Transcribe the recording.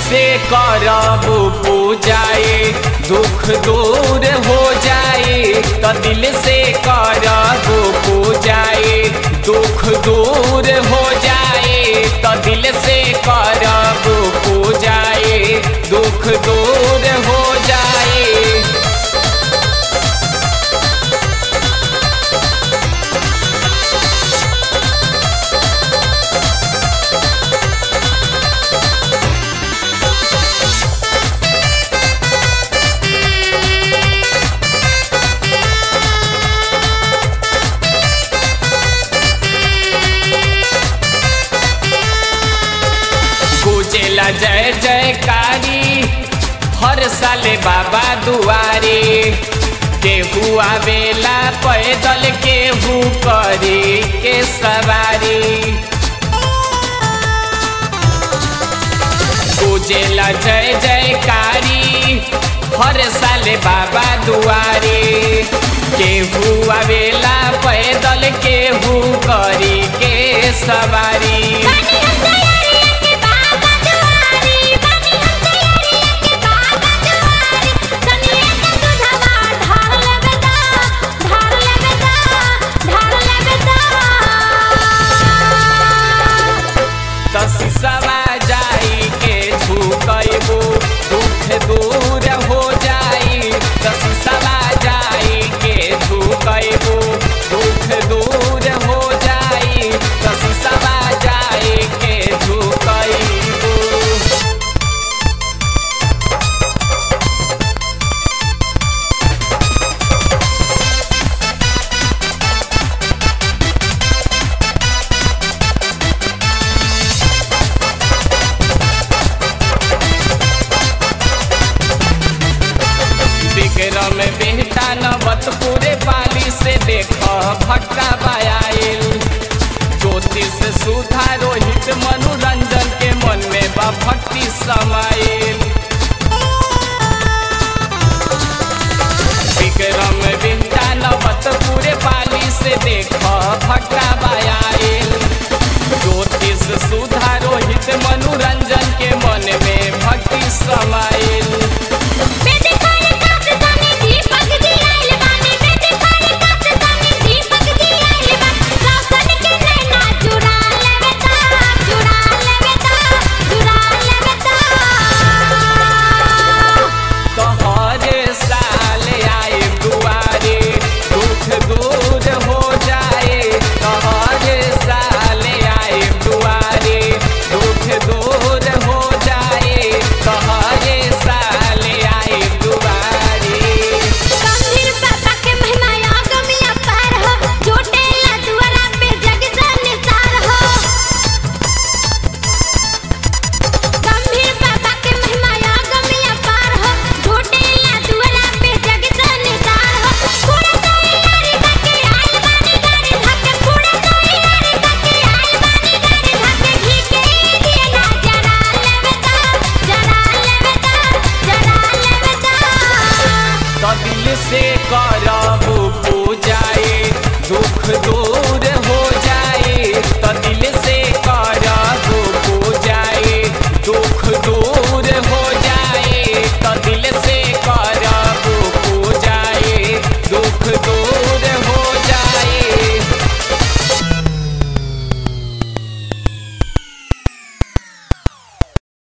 से करब पूजाए दुख दूर हो जाए तो दिल से करब पूजाए दुख दूर हो जाए तो दिल से करब पूजाए दुख दूर हो जाए गुजेला जय जयकारी हर साले बाबा दुआरे केहू आवेला पैदल केहू करे के सवारी गुजेला जय जयकारी हर साले बाबा दुआरे केहू आवेला पैदल केहू करी के सवारी बनी हम तैयारिया के बाबा दुआरी बनी हम तैयारिया के बाबा दुआरी कनिया का दूधवा ढार लेबे दा ढार लेबे दा ढार लेबे दा तसिसवा जाई के झुकैबू दुख दूर हो जाई तसिसवा जाई के झुकैबू दुख दूर हो जाई तसिसवा जाई के झुकैबू विक्रम बेहता नवत पूरे पाली से देख भक्ता बायाइल ज्योतिष सुधा रोहित मनोरंजन के मन में बा भक्ति समाइल विक्रम बेहता नवत पूरे पाली से देख भक्ता बायाइल ज्योतिष सुधा रोहित मनोरंजन के मन में भक्ति समाइल बेटी खाने काट जाने दीपक दियाइल बानी बेटी खाने काट जाने दीपक दियाइल बानी रोशन के नैना चुरा लेबे दा चुरा लेबे दा चुरा लेबे दा तोहरे साल आए दुआरे दुख दूर हो जाए तोहरे साल आए दुआरे दुख दूर हो जाए तोहरे साल आए दुआरे गंभीर बाबा के महिमा अगमिया पार हो झूठेला दुआरा पे जग संसार हो गंभीर बाबा के महिमा अगमिया पार हो झूठेला दुआरा पे जग संसार हो पूरा तैयारी करके आइल बानी गाड़ी धक्के पूरा तैयारी करके आइल बानी गाड़ी धक्के घी के दिए ना जरा लेवे दा जरा लेवे दा जरा लेवे दा तो दिल से करब पूजाए दुख दूर